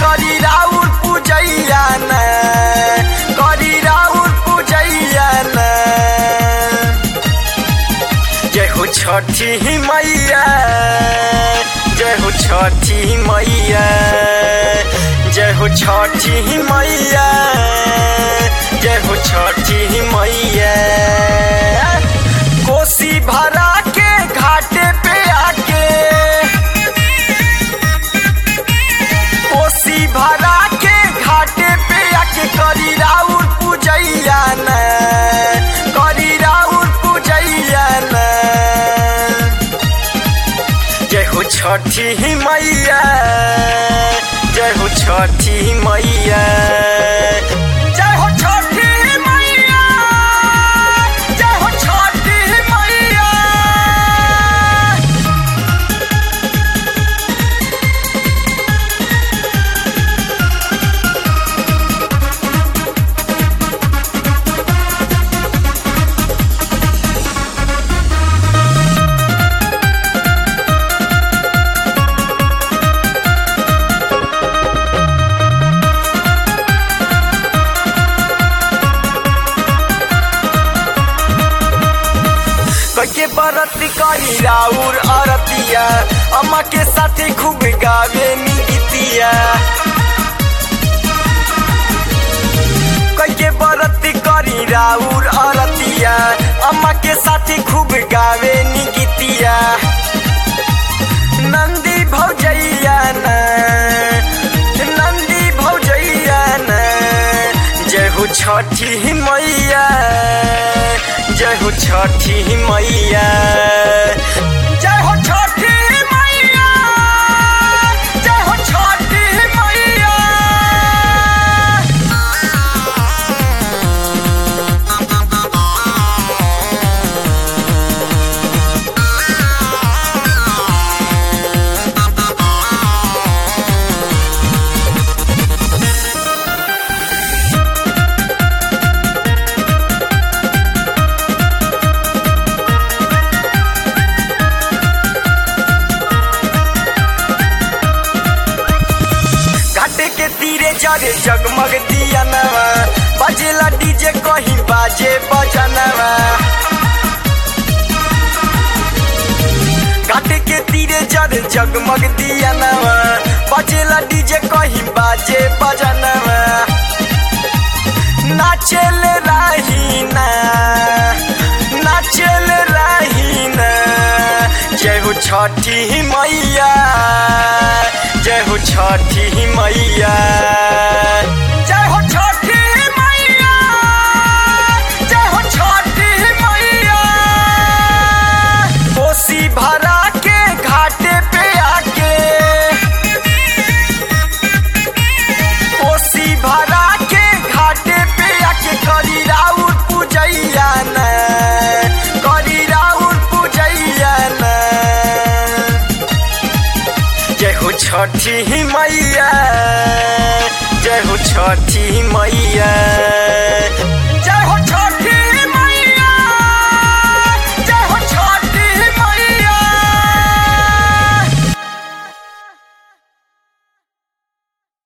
करी राउर पूजैया न करी राउर पूजैया न जय हो छठी मैया जय हो छठी मैया जय हो छठी मैया जय हो छठी मैया कोसी भरा के घाटे पे आके कोसी भरा के घाटे पे आके करी राउर पूजैया न करी राउर पूजैया न जय हो छठी मैया जय हो छठी मैया जय हो छठी मैया जय हो छठी मैया कैके बरत करी राउर अरतिया अम्मा के साथे खूब गावे नी गीतिया कैके बरत करी राउर अरतिया अम्मा के साथे खूब गावे नी गीतिया नंदी भौजैया न नंदी भौजैया न जय हो छठी मैया जय हो छठी मैया जय हो छठी मैया जय हो छठी मैया घाटे के तीरे जरे जगमग दिया नवा बजेला डीजे कहीं बाजे बजनवा घाटे के तीरे जरे जगमग दिया नवा बजेला डीजे कहीं बाजे बजनवा नाचल रहीना नाचल रहीना जय हो छठी मैया जय हो छठी मैया जय हो छठी मैया जय हो छठी मैया कोसी भरा के घाटे पे आके कोसी भरा के घाटे पे आके करी राउर पूजैया न करी राउर पूजैया न जय हो छठी मैया जय हो छठी मैया